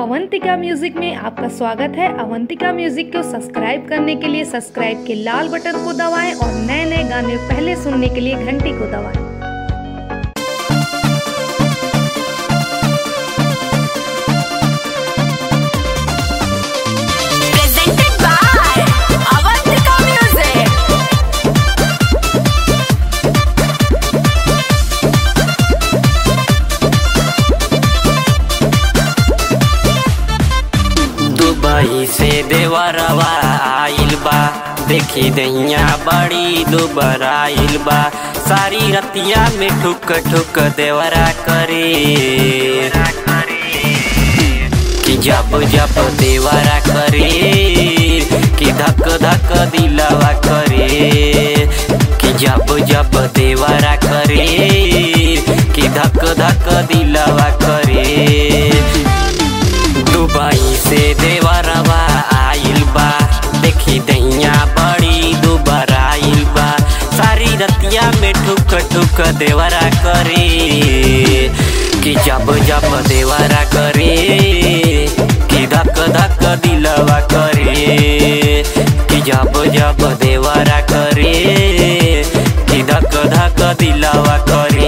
Avantika music में आपका स्वागत है अवंतिका म्यूजिक को सब्सक्राइब करने के लिए सब्सक्राइब के लाल बटन को दबाएं और नए नए गाने पहले सुनने के लिए घंटी को दबाएं presented by Avantika Music. Dubai से देवरवा आइल बा देखी दैया बड़ी दुबर आइल बा सारी रतिया में ठुक ठुक देवरा करे कि जब जब देवरा करे कि धक धक दिलवा करे कि जब जब देवरा करे कि धक धक दिलवा करे दुबई से देवरवा आइल बा देखी दैया बड़ी दुबर आइल बा सारी रतिया में ठुक ठुक देवरा करे कि जब जब देवरा करे कि धक धक दिलवा करे कि जब जब देवरा करे कि धक धक दिलवा करे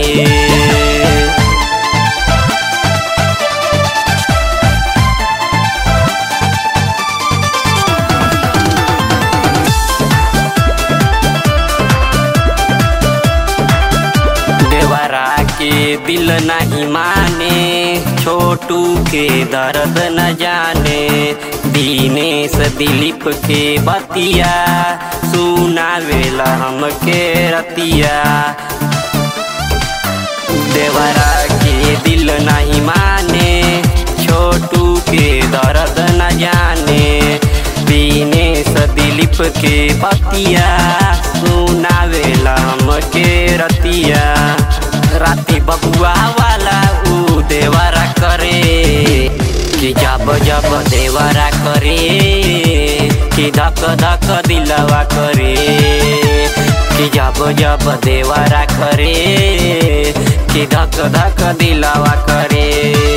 देवरा के दिल नहीं माने छोटू के दर्द न जाने दीनेश दिलीप के बतिया सुनावेला हमके रतिया देवरा के दिल नहीं माने छोटू के दर्द न जाने दीनेश दिलीप के बतिया सुनावेला हमके रतिया राती बबुआ वाला ऊ देवरा करे कि जब जब देवरा करे कि धक धक दिलवा करे कि जब जब देवरा करे कि धक धक दिलवा करे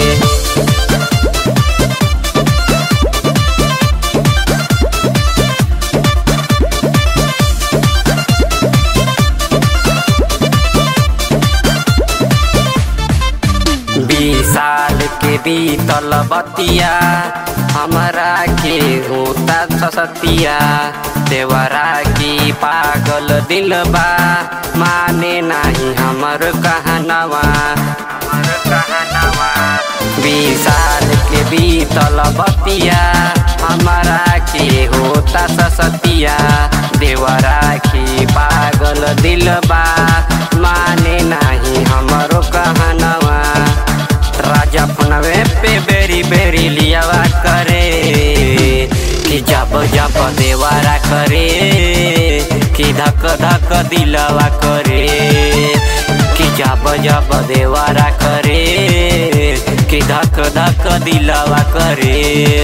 बीस साल के बीतल बतिया हमारा के होता ससतिया देवरा की पागल दिल बा माने नहीं हमर कहनवा हमर कहनवा बीस साल के बीतल बतिया हमारा के होता ससतिया देवरा की पागल दिल बा माने नहीं हमरो कहनवा राजा फनवे पे बेरी बेरी लियावा करे कि जब जब देवारा करे कि धक धक दिलवा करे कि जब जब देवारा करे कि धक धक दिलवा करे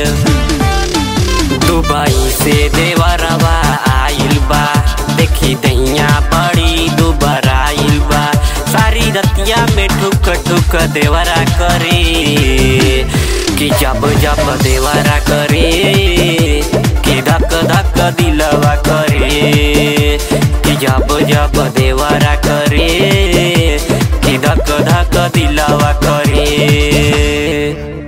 दुबई से देवरवा आइल बा देखी दैया बड़ी दुबर आइल बा सारी रतिया में ठुक ठुक देवरा करे कि जब जब देवरा करे कि धक धक दिलवा करे कि जब जब देवरा करे कि धक धक दिलवा करे